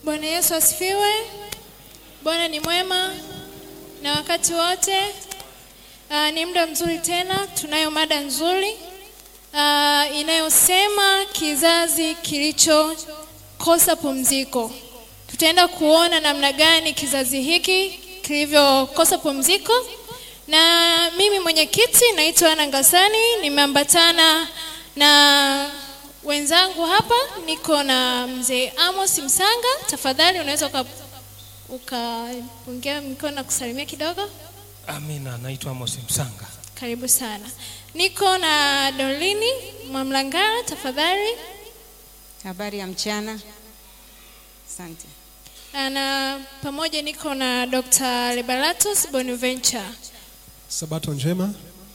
Bwana Yesu asifiwe. Bwana ni mwema na wakati wote. Uh, ni muda mzuri tena, tunayo mada nzuri uh, inayosema kizazi kilichokosa pumziko. Tutaenda kuona namna gani kizazi hiki kilivyokosa pumziko, na mimi mwenyekiti naitwa Ana Ngasani, nimeambatana na wenzangu hapa. Niko na mzee Amos Msanga. Tafadhali unaweza uka ukapungia mikono na kusalimia kidogo. Amina, naitwa Amos Msanga. Karibu sana. Niko na Dorlini Mwamlangara, tafadhali. Habari ya mchana. Asante. Na pamoja niko na Dr. Liberatus Bonaventure. Sabato njema.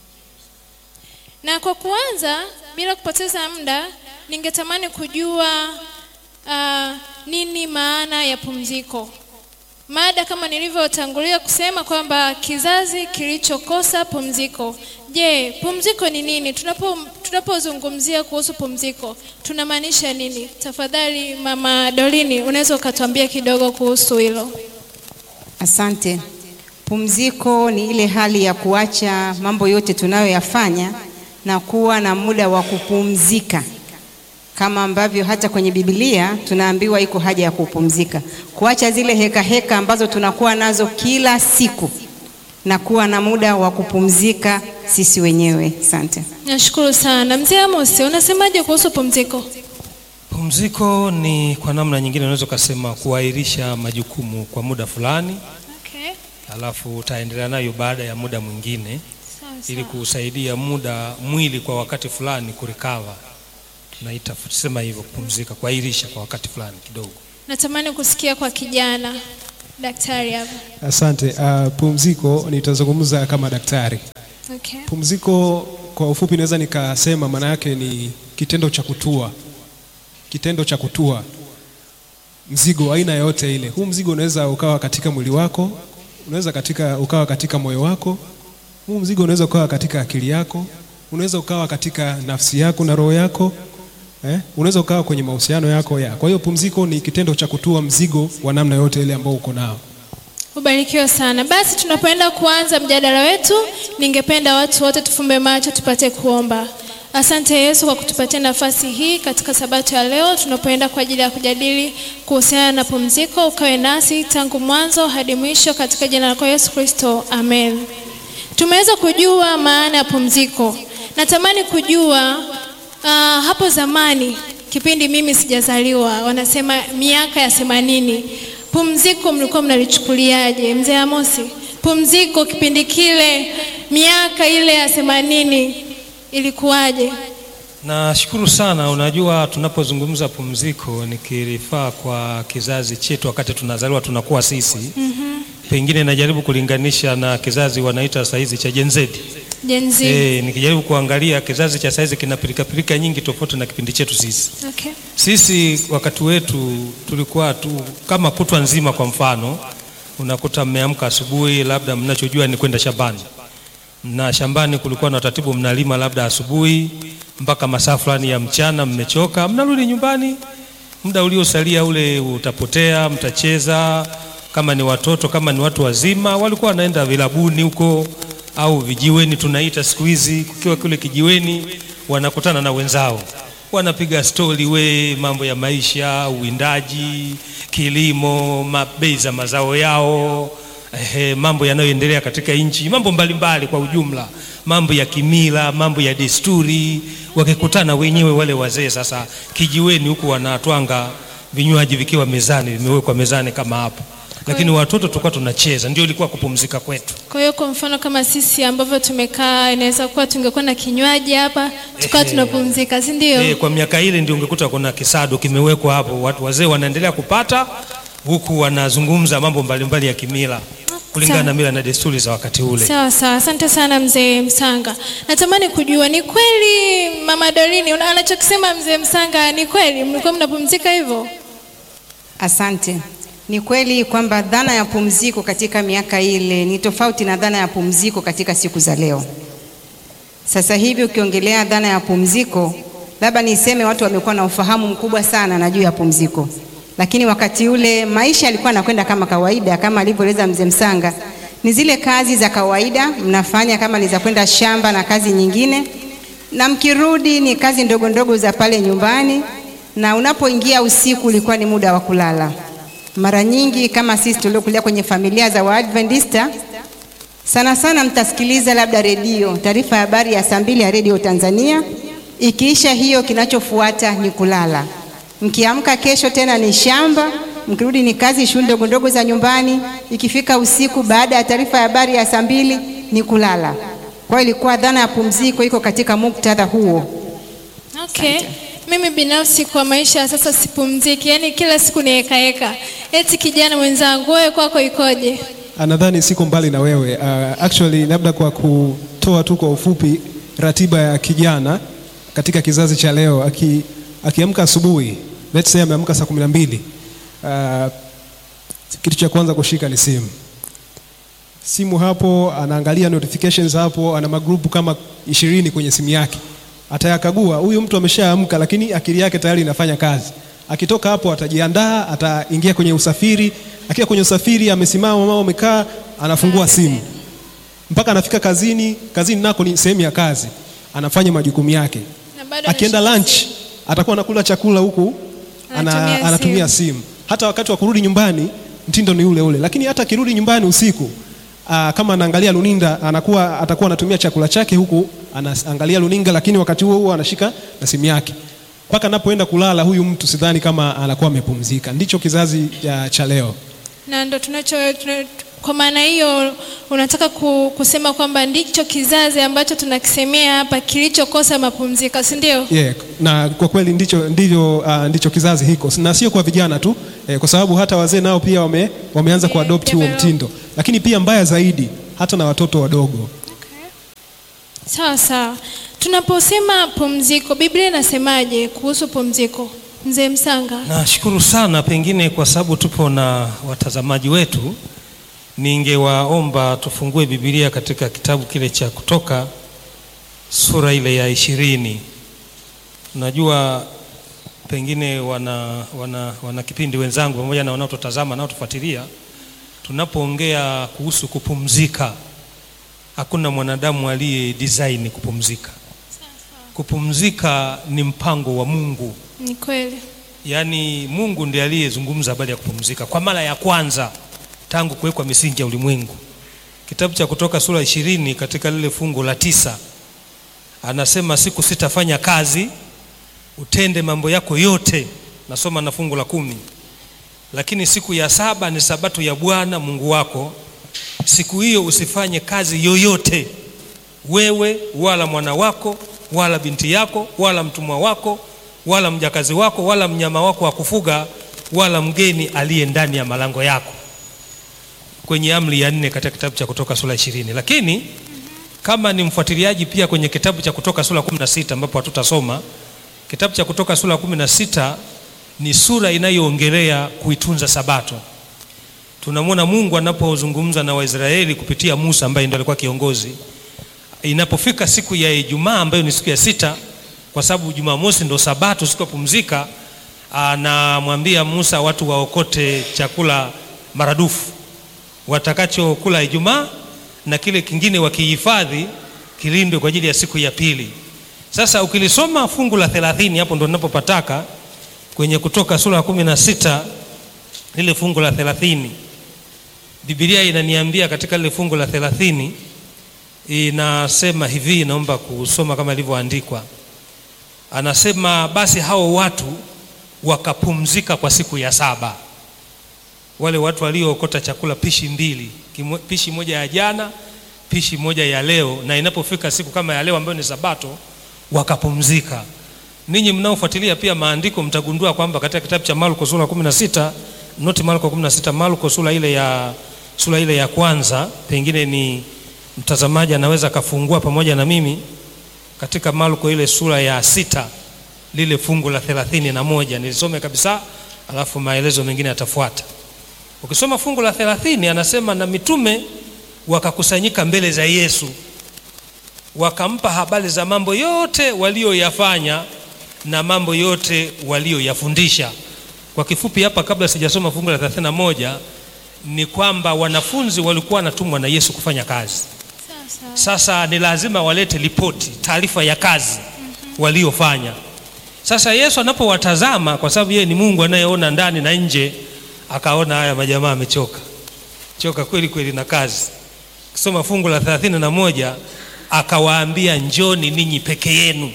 Na kwa kuanza, bila kupoteza muda, ningetamani kujua uh, nini maana ya pumziko. Mada kama nilivyotangulia kusema kwamba kizazi kilichokosa pumziko. Je, pumziko ni nini? Tunapo tunapozungumzia kuhusu pumziko tunamaanisha nini? Tafadhali Mama Dolini, unaweza ukatuambia kidogo kuhusu hilo? Asante. Pumziko ni ile hali ya kuacha mambo yote tunayoyafanya na kuwa na muda wa kupumzika, kama ambavyo hata kwenye Biblia tunaambiwa iko haja ya kupumzika, kuacha zile heka heka ambazo tunakuwa nazo kila siku na kuwa na muda wa kupumzika sisi wenyewe. Asante. Nashukuru sana. Mzee Amos, unasemaje kuhusu pumziko? Pumziko ni kwa namna nyingine unaweza ukasema kuahirisha majukumu kwa muda fulani, Okay. alafu utaendelea nayo baada ya muda mwingine, Sawa ili sawa. kusaidia muda mwili kwa wakati fulani kurikava. Tunaita tusema hivyo, kupumzika, kuahirisha kwa wakati fulani kidogo. Natamani kusikia kwa kijana daktari hapa. Asante. Uh, pumziko nitazungumza kama daktari. Okay. Pumziko kwa ufupi naweza nikasema maana yake ni kitendo cha kutua, kitendo cha kutua mzigo aina yote ile. Huu mzigo unaweza ukawa katika mwili wako, unaweza katika ukawa katika moyo wako, huu mzigo unaweza ukawa katika akili yako, unaweza ukawa katika nafsi yako na roho yako eh? Unaweza ukawa kwenye mahusiano yako ya. Kwa hiyo pumziko ni kitendo cha kutua mzigo wa namna yote ile ambao uko nao. Ubarikiwe sana. Basi tunapoenda kuanza mjadala wetu, ningependa watu wote tufumbe macho tupate kuomba. Asante Yesu kwa kutupatia nafasi hii katika sabato ya leo tunapoenda kwa ajili ya kujadili kuhusiana na pumziko. Ukawe nasi tangu mwanzo hadi mwisho katika jina lako Yesu Kristo, amen. Tumeweza kujua maana ya pumziko. Natamani kujua uh, hapo zamani kipindi mimi sijazaliwa, wanasema miaka ya themanini, pumziko mlikuwa mnalichukuliaje? Mzee Amosi, pumziko kipindi kile, miaka ile ya themanini ilikuwaje? Nashukuru sana. Unajua, tunapozungumza pumziko nikirifaa kwa kizazi chetu, wakati tunazaliwa tunakuwa sisi pengine najaribu kulinganisha na kizazi wanaita saizi cha Gen Z. Gen Z. Eh, nikijaribu kuangalia kizazi cha saizi kina pilikapilika nyingi tofauti na kipindi chetu sisi. Okay. Sisi wakati wetu tulikuwa tu kama kutwa nzima. Kwa mfano, unakuta mmeamka asubuhi, labda mnachojua ni kwenda shambani, na shambani kulikuwa na utaratibu, mnalima labda asubuhi mpaka masaa fulani ya mchana, mmechoka, mnarudi nyumbani, muda uliosalia ule utapotea, mtacheza. Kama ni watoto, kama ni watu wazima, walikuwa wanaenda vilabuni huko au vijiweni, tunaita siku hizi. Kukiwa kule kijiweni, wanakutana na wenzao, wanapiga stori, we mambo ya maisha, uwindaji, kilimo, ma- bei za mazao yao, ehe, mambo yanayoendelea katika nchi, mambo mbalimbali kwa ujumla, mambo ya kimila, mambo ya desturi, wakikutana wenyewe wale wazee sasa kijiweni huku wanatwanga vinywaji vikiwa mezani, vimewekwa mezani kama hapo, lakini watoto tulikuwa tunacheza, ndio ilikuwa kupumzika kwetu. Kwa hiyo kwa mfano kama sisi ambavyo tumekaa, inaweza kuwa tungekuwa na kinywaji hapa tukawa tunapumzika, si ndio? Eh, kwa miaka ile ndio ungekuta kuna kisado kimewekwa hapo, watu wazee wanaendelea kupata huku wanazungumza mambo mbalimbali ya kimila kulingana Sawa. na mila na desturi za wakati ule. Sawa sawa, asante sana mzee Msanga. Natamani kujua ni kweli mama Dorini una- anachokisema mzee Msanga ni kweli, mlikuwa mnapumzika hivyo? Asante. Ni kweli kwamba dhana ya pumziko katika miaka ile ni tofauti na dhana ya pumziko katika siku za leo. Sasa hivi ukiongelea dhana ya pumziko, labda niseme watu wamekuwa na ufahamu mkubwa sana na juu ya pumziko, lakini wakati ule maisha yalikuwa yanakwenda kama kawaida, kama alivyoeleza mzee Msanga, ni zile kazi za kawaida mnafanya, kama ni za kwenda shamba na kazi nyingine, na mkirudi ni kazi ndogo ndogo za pale nyumbani, na unapoingia usiku ulikuwa ni muda wa kulala. Mara nyingi kama sisi tuliokulia kwenye familia za Waadventista, sana sana mtasikiliza labda redio, taarifa ya habari ya saa mbili ya redio Tanzania. Ikiisha hiyo, kinachofuata ni kulala. Mkiamka kesho tena ni shamba, mkirudi ni kazi, shughuli ndogo ndogo za nyumbani. Ikifika usiku, baada ya taarifa ya habari ya saa mbili ni kulala. Kwa hiyo ilikuwa dhana ya pumziko iko katika muktadha huo. Okay. Mimi binafsi kwa maisha ya sasa sipumziki, yaani kila siku ni heka heka. Eti kijana mwenzangu, wewe kwako ikoje? Ah, Nadhani siko mbali na wewe. Uh, actually labda kwa kutoa tu kwa ufupi ratiba ya kijana katika kizazi cha leo aki, akiamka asubuhi let's say ameamka saa kumi na mbili uh, kitu cha kwanza kushika ni simu simu hapo anaangalia notifications hapo ana magrupu kama ishirini kwenye simu yake atayakagua huyu mtu ameshaamka lakini akili yake tayari inafanya kazi akitoka hapo atajiandaa ataingia kwenye usafiri akiwa kwenye usafiri amesimama mama amekaa anafungua simu mpaka anafika kazini kazini nako ni sehemu ya kazi anafanya majukumu yake Na bado akienda anashika lunch atakuwa anakula chakula huku ana, Anatumia anatumia simu hata wakati wa kurudi nyumbani mtindo ni ule ule lakini hata akirudi nyumbani usiku aa, kama anaangalia luninda anakuwa atakuwa anatumia chakula chake huku anaangalia luninga lakini wakati huo huo anashika na simu yake mpaka anapoenda kulala huyu mtu sidhani kama anakuwa amepumzika ndicho kizazi ya, cha leo na ndo tunacho tuna, kwa maana hiyo unataka ku, kusema kwamba ndicho kizazi ambacho tunakisemea hapa kilichokosa mapumziko, si ndio? yeah, na kwa kweli ndicho, ndivyo, uh, ndicho kizazi hiko na sio kwa vijana tu eh, kwa sababu hata wazee nao pia wame, wameanza Yeah, kuadopt huo yame- mtindo lakini pia mbaya zaidi hata na watoto wadogo Sawa sawa. Tunaposema pumziko, Biblia inasemaje kuhusu pumziko? Mzee Msanga. Nashukuru sana, pengine kwa sababu tupo na watazamaji wetu, ningewaomba tufungue Biblia katika kitabu kile cha Kutoka sura ile ya ishirini. Najua pengine wana, wana, wana kipindi wenzangu pamoja na wanaotutazama wanaotufuatilia, tunapoongea kuhusu kupumzika, hakuna mwanadamu aliye design kupumzika. Kupumzika ni mpango wa Mungu. Ni kweli. Yaani Mungu ndiye aliyezungumza habari ya kupumzika kwa mara ya kwanza tangu kuwekwa misingi ya ulimwengu. Kitabu cha Kutoka sura ishirini katika lile fungu la tisa anasema siku sitafanya kazi, utende mambo yako yote. Nasoma na fungu la kumi, lakini siku ya saba ni sabato ya Bwana Mungu wako, siku hiyo usifanye kazi yoyote, wewe wala mwana wako wala binti yako wala mtumwa wako wala mjakazi wako wala mnyama wako wa kufuga wala mgeni aliye ndani ya malango yako, kwenye amri ya nne katika kitabu cha Kutoka sura ishirini. Lakini kama ni mfuatiliaji pia kwenye kitabu cha Kutoka sura kumi na sita ambapo hatutasoma kitabu cha Kutoka sura kumi na sita ni sura inayoongelea kuitunza Sabato. Tunamwona Mungu anapozungumza na Waisraeli kupitia Musa ambaye ndiye alikuwa kiongozi. Inapofika siku ya Ijumaa ambayo ni siku ya sita, kwa sababu Jumamosi ndo Sabato, siku ya pumzika, anamwambia Musa watu waokote chakula maradufu watakachokula Ijumaa na kile kingine wakihifadhi kilindwe kwa ajili ya siku ya pili. Sasa ukilisoma fungu la thelathini, hapo ndo ninapopataka kwenye Kutoka sura ya kumi na sita lile fungu la thelathini, Biblia inaniambia katika lile fungu la thelathini inasema hivi, naomba kusoma kama ilivyoandikwa. Anasema basi hao watu wakapumzika kwa siku ya saba, wale watu waliookota chakula pishi mbili, kimo- pishi moja ya jana, pishi moja ya leo, na inapofika siku kama ya leo ambayo ni Sabato wakapumzika. Ninyi mnaofuatilia pia maandiko mtagundua kwamba katika kitabu cha Marko sura 16, not Marko 16, Marko sura ile ya sura ile ya kwanza, pengine ni mtazamaji anaweza akafungua pamoja na mimi katika Marko ile sura ya sita lile fungu la thelathini na moja nilisome kabisa, alafu maelezo mengine yatafuata. Ukisoma fungu la thelathini anasema na mitume wakakusanyika mbele za Yesu wakampa habari za mambo yote walioyafanya na mambo yote walioyafundisha. Kwa kifupi hapa, kabla sijasoma fungu la 31 ni kwamba wanafunzi walikuwa wanatumwa na Yesu kufanya kazi. Sasa ni lazima walete ripoti, taarifa ya kazi waliofanya. Sasa Yesu anapowatazama, kwa sababu yeye ni Mungu anayeona ndani na nje, akaona haya majamaa amechoka choka kweli kweli na kazi. Kisoma fungu la 31 akawaambia, njoni ninyi peke yenu,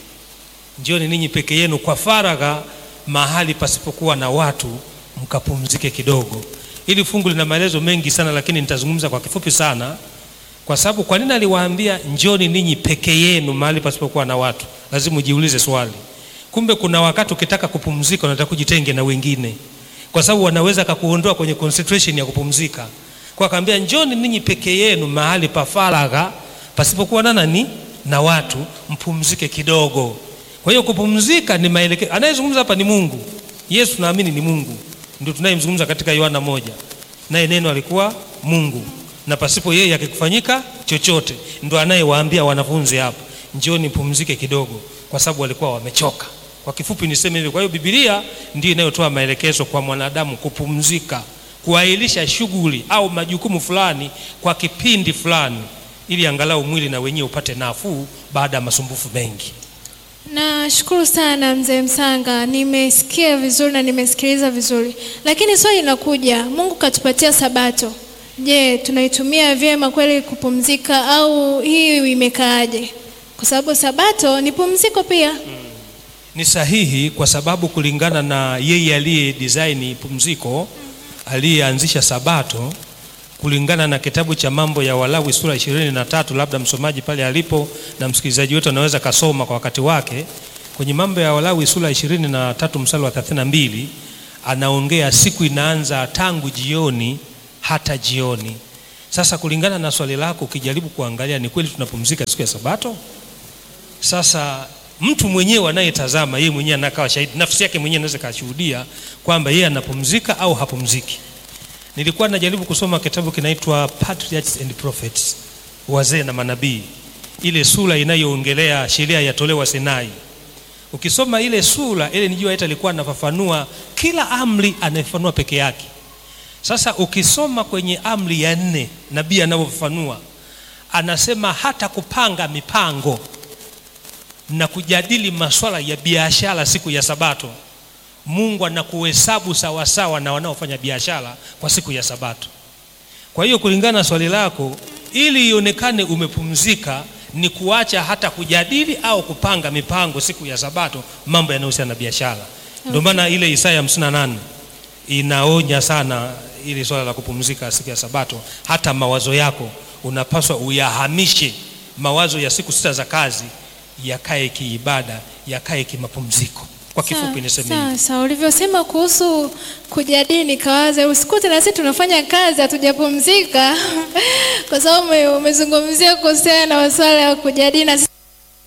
njoni ninyi peke yenu kwa faragha, mahali pasipokuwa na watu, mkapumzike kidogo. Hili fungu lina maelezo mengi sana, lakini nitazungumza kwa kifupi sana, kwa sababu kwa nini aliwaambia njoni ninyi peke yenu mahali pasipokuwa na watu? Lazima ujiulize swali. Kumbe kuna wakati ukitaka kupumzika unataka kujitenge na wengine, kwa sababu wanaweza kakuondoa kwenye concentration ya kupumzika. Kwa akaambia njoni ninyi peke yenu mahali pa faragha pasipokuwa na nani na watu, mpumzike kidogo. Kwa hiyo kupumzika ni maelekezo. Anayezungumza hapa ni Mungu. Yesu naamini ni Mungu, ndio tunayemzungumza katika Yohana moja, naye neno alikuwa Mungu na pasipo yeye akikufanyika chochote. Ndo anayewaambia wanafunzi hapa, njoni mpumzike kidogo, kwa sababu walikuwa wamechoka. Kwa kifupi niseme hivyo. Kwa hiyo Biblia ndio inayotoa maelekezo kwa mwanadamu kupumzika, kuahirisha shughuli au majukumu fulani kwa kipindi fulani, ili angalau mwili na wenyewe upate nafuu baada ya masumbufu mengi. Nashukuru sana mzee Msanga, nimesikia vizuri na nimesikiliza vizuri, lakini swali linakuja, Mungu katupatia Sabato. Je, tunaitumia vyema kweli kupumzika au hii imekaaje? Kwa sababu Sabato ni pumziko pia. Ni sahihi kwa sababu kulingana na yeye aliye design pumziko, aliyeanzisha Sabato, kulingana na kitabu cha Mambo ya Walawi sura ishirini na tatu, labda msomaji pale alipo na msikilizaji wetu anaweza kasoma kwa wakati wake. Kwenye Mambo ya Walawi sura ishirini na tatu mstari wa 32 anaongea siku inaanza tangu jioni hata jioni. Sasa kulingana na swali lako, ukijaribu kuangalia, ni kweli tunapumzika siku ya Sabato? Sasa mtu mwenyewe anayetazama yeye mwenyewe anakawa shahidi, nafsi yake mwenyewe anaweza kashuhudia kwamba yeye anapumzika au hapumziki. Nilikuwa najaribu kusoma kitabu kinaitwa Patriarchs and Prophets, wazee na manabii, ile sura inayoongelea sheria yatolewa Sinai. Ukisoma ile sura ile, nijua hata alikuwa anafafanua kila amri, anafafanua peke yake. Sasa ukisoma kwenye amri ya nne, nabii anavyofafanua anasema hata kupanga mipango na kujadili masuala ya biashara siku ya Sabato, Mungu anakuhesabu sawasawa na wanaofanya biashara kwa siku ya Sabato. Kwa hiyo kulingana na swali lako, ili ionekane umepumzika ni kuacha hata kujadili au kupanga mipango siku ya Sabato, mambo yanayohusiana na biashara. Ndio maana ile Isaya 58 inaonya sana ili swala la kupumzika siku ya Sabato. Hata mawazo yako unapaswa uyahamishe, mawazo ya siku sita za kazi yakae kiibada, yakae kimapumziko. Kwa kifupi niseme hivi. Sasa ulivyosema kuhusu kujadili, nikawaza usikute na sisi tunafanya kazi hatujapumzika, kwa sababu ume- umezungumzia kuhusiana na masuala ya kujadili na sisi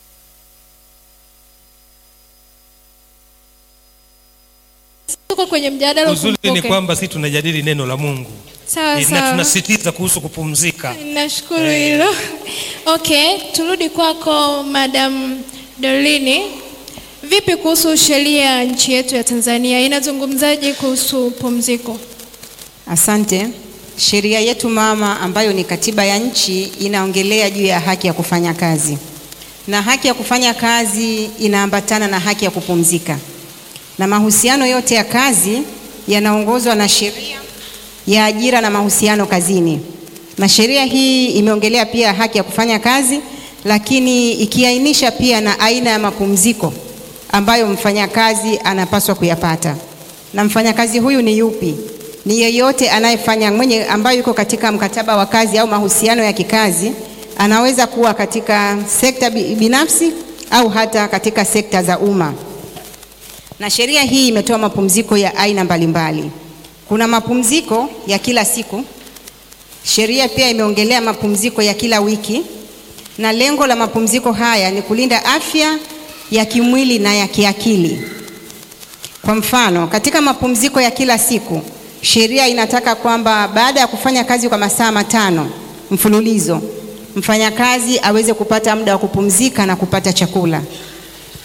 tuko kwenye mjadala Uzuri ni ukumbuke. kwamba sisi tunajadili neno la Mungu Sawa na sawa. tunasisitiza kuhusu kupumzika. Nashukuru hilo. Okay, turudi kwako Madam Dorlini. Vipi kuhusu sheria ya nchi yetu ya Tanzania inazungumzaje kuhusu pumziko? Asante. Sheria yetu mama ambayo ni katiba ya nchi inaongelea juu ya haki ya kufanya kazi, na haki ya kufanya kazi inaambatana na haki ya kupumzika, na mahusiano yote ya kazi yanaongozwa na sheria ya ajira na mahusiano kazini, na sheria hii imeongelea pia haki ya kufanya kazi, lakini ikiainisha pia na aina ya mapumziko ambayo mfanyakazi anapaswa kuyapata. Na mfanyakazi huyu ni yupi? Ni yeyote anayefanya mwenye ambayo yuko katika mkataba wa kazi au mahusiano ya kikazi, anaweza kuwa katika sekta bi- binafsi au hata katika sekta za umma. Na sheria hii imetoa mapumziko ya aina mbalimbali. Kuna mapumziko ya kila siku. Sheria pia imeongelea mapumziko ya kila wiki, na lengo la mapumziko haya ni kulinda afya ya kimwili na ya kiakili. Kwa mfano, katika mapumziko ya kila siku, sheria inataka kwamba baada ya kufanya kazi kwa masaa matano mfululizo, mfanyakazi aweze kupata muda wa kupumzika na kupata chakula.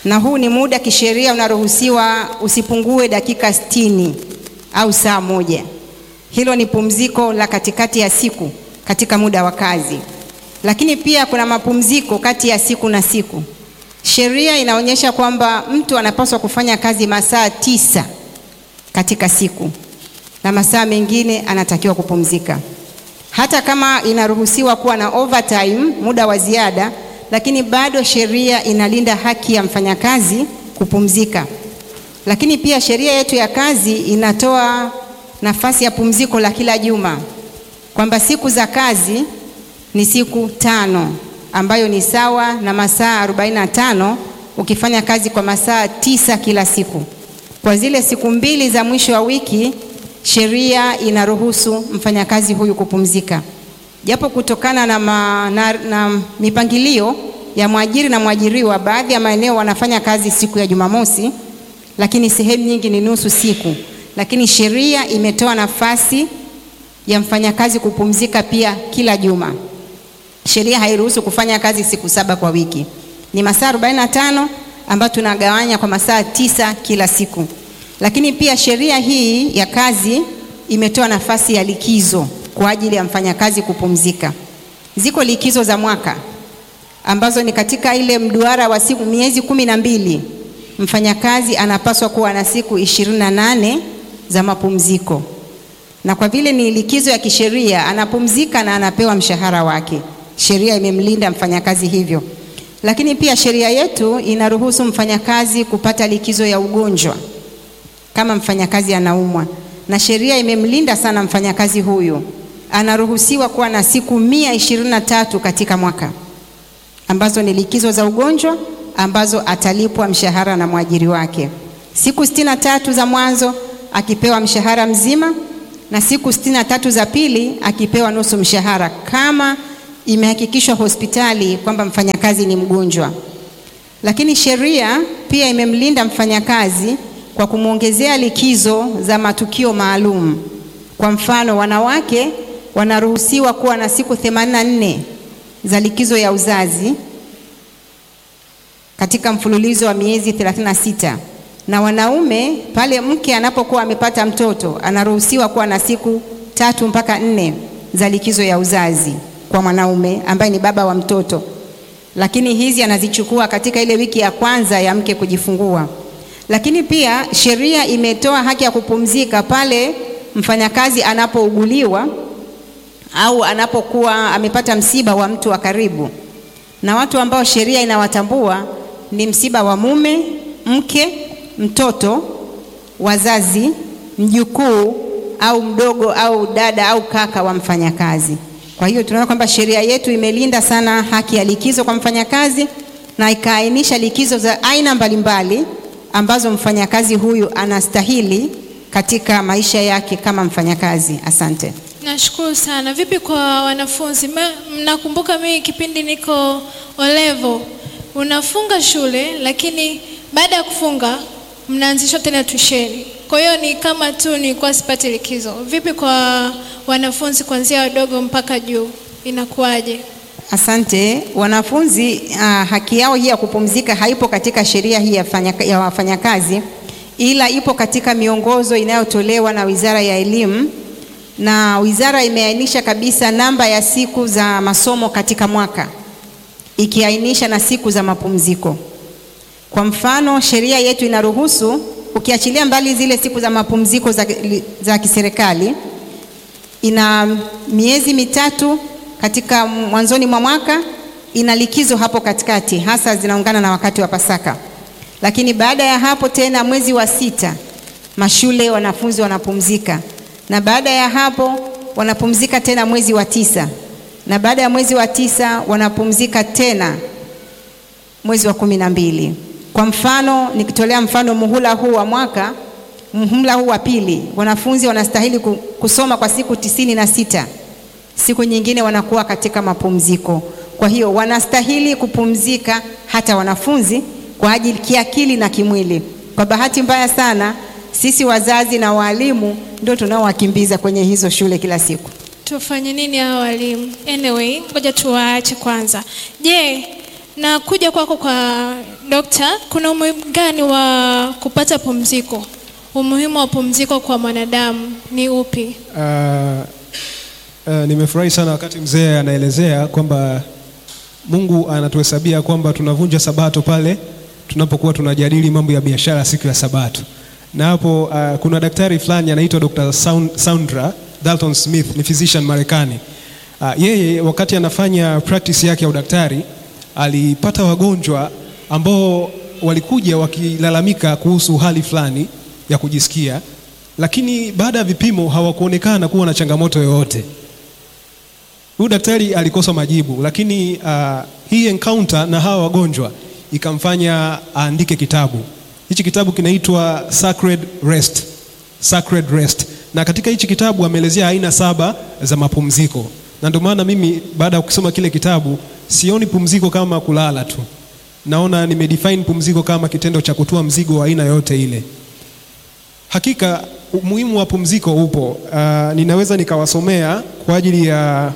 na huu ni muda kisheria unaruhusiwa usipungue dakika sitini au saa moja. Hilo ni pumziko la katikati ya siku katika muda wa kazi, lakini pia kuna mapumziko kati ya siku na siku. Sheria inaonyesha kwamba mtu anapaswa kufanya kazi masaa tisa katika siku na masaa mengine anatakiwa kupumzika. Hata kama inaruhusiwa kuwa na overtime, muda wa ziada, lakini bado sheria inalinda haki ya mfanyakazi kupumzika. Lakini pia sheria yetu ya kazi inatoa nafasi ya pumziko la kila juma, kwamba siku za kazi ni siku tano ambayo ni sawa na masaa 45 ukifanya kazi kwa masaa tisa kila siku. Kwa zile siku mbili za mwisho wa wiki, sheria inaruhusu mfanyakazi huyu kupumzika, japo kutokana na, ma, na, na mipangilio ya mwajiri na mwajiriwa, baadhi ya maeneo wanafanya kazi siku ya Jumamosi, lakini sehemu nyingi ni nusu siku. Lakini sheria imetoa nafasi ya mfanyakazi kupumzika pia kila juma. Sheria hairuhusu kufanya kazi siku saba kwa wiki, ni masaa 45 ambayo tunagawanya kwa masaa tisa kila siku. Lakini pia sheria hii ya kazi imetoa nafasi ya likizo kwa ajili ya mfanyakazi kupumzika. Ziko likizo za mwaka ambazo ni katika ile mduara wa siku miezi kumi na mbili mfanyakazi anapaswa kuwa na siku ishirini na nane za mapumziko, na kwa vile ni likizo ya kisheria anapumzika na anapewa mshahara wake. Sheria imemlinda mfanyakazi hivyo, lakini pia sheria yetu inaruhusu mfanyakazi kupata likizo ya ugonjwa kama mfanyakazi anaumwa, na sheria imemlinda sana mfanyakazi huyu. Anaruhusiwa kuwa na siku mia ishirini na tatu katika mwaka ambazo ni likizo za ugonjwa ambazo atalipwa mshahara na mwajiri wake. Siku sitini na tatu za mwanzo akipewa mshahara mzima na siku sitini na tatu za pili akipewa nusu mshahara kama imehakikishwa hospitali kwamba mfanyakazi ni mgonjwa. Lakini sheria pia imemlinda mfanyakazi kwa kumwongezea likizo za matukio maalum. Kwa mfano, wanawake wanaruhusiwa kuwa na siku 84 za likizo ya uzazi katika mfululizo wa miezi 36 na wanaume pale mke anapokuwa amepata mtoto anaruhusiwa kuwa na siku tatu mpaka nne za likizo ya uzazi kwa mwanaume ambaye ni baba wa mtoto, lakini hizi anazichukua katika ile wiki ya kwanza ya mke kujifungua. Lakini pia sheria imetoa haki ya kupumzika pale mfanyakazi anapouguliwa au anapokuwa amepata msiba wa mtu wa karibu, na watu ambao sheria inawatambua ni msiba wa mume, mke, mtoto, wazazi, mjukuu au mdogo au dada au kaka wa mfanyakazi. Kwa hiyo tunaona kwamba sheria yetu imelinda sana haki ya likizo kwa mfanyakazi na ikaainisha likizo za aina mbalimbali ambazo mfanyakazi huyu anastahili katika maisha yake kama mfanyakazi. Asante. Nashukuru sana. Vipi kwa wanafunzi? Ma- Mnakumbuka mimi kipindi niko olevo, unafunga shule lakini baada ya kufunga mnaanzishwa tena tusheni. Kwa hiyo ni kama tu nilikuwa sipati likizo. Vipi kwa wanafunzi kuanzia wadogo mpaka juu, inakuwaje? Asante. Wanafunzi uh, haki yao hii ya kupumzika haipo katika sheria hii ya fanya- ya wafanyakazi, ila ipo katika miongozo inayotolewa na Wizara ya Elimu, na wizara imeainisha kabisa namba ya siku za masomo katika mwaka, ikiainisha na siku za mapumziko. Kwa mfano, sheria yetu inaruhusu ukiachilia mbali zile siku za mapumziko za, za kiserikali ina miezi mitatu katika mwanzoni mwa mwaka, ina likizo hapo katikati, hasa zinaungana na wakati wa Pasaka. Lakini baada ya hapo tena mwezi wa sita mashule wanafunzi wanapumzika, na baada ya hapo wanapumzika tena mwezi wa tisa, na baada ya mwezi wa tisa wanapumzika tena mwezi wa kumi na mbili. Kwa mfano, nikitolea mfano muhula huu wa mwaka, muhula huu wa pili, wanafunzi wanastahili ku- kusoma kwa siku tisini na sita. Siku nyingine wanakuwa katika mapumziko. Kwa hiyo wanastahili kupumzika hata wanafunzi kwa ajili kiakili na kimwili. Kwa bahati mbaya sana, sisi wazazi na walimu ndio tunaowakimbiza kwenye hizo shule kila siku. Tufanye nini hao walimu? Anyway, ngoja tuwaache kwanza. Je, Na kuja kwako kwa dokta, kuna umuhimu gani wa kupata pumziko? Umuhimu wa pumziko kwa mwanadamu ni upi? Uh, uh, nimefurahi sana wakati mzee anaelezea kwamba Mungu anatuhesabia kwamba tunavunja sabato pale tunapokuwa tunajadili mambo ya biashara siku ya sabato. Na hapo uh, kuna daktari fulani anaitwa Dr. Sound- Soundra Dalton Smith, ni physician Marekani. Uh, yeye wakati anafanya practice yake ya udaktari alipata wagonjwa ambao walikuja wakilalamika kuhusu hali fulani ya kujisikia, lakini baada ya vipimo hawakuonekana kuwa na changamoto yoyote. Huyu daktari alikosa majibu, lakini uh, hii encounter na hawa wagonjwa ikamfanya aandike kitabu. Hichi kitabu kinaitwa Sacred Rest. Sacred Rest. Na katika hichi kitabu ameelezea aina saba za mapumziko, na ndio maana mimi baada ya kusoma kile kitabu sioni pumziko kama kulala tu, naona nimedefine pumziko kama kitendo cha kutua mzigo wa aina yote ile. Hakika umuhimu wa pumziko upo. Uh, ninaweza nikawasomea kwa ajili ya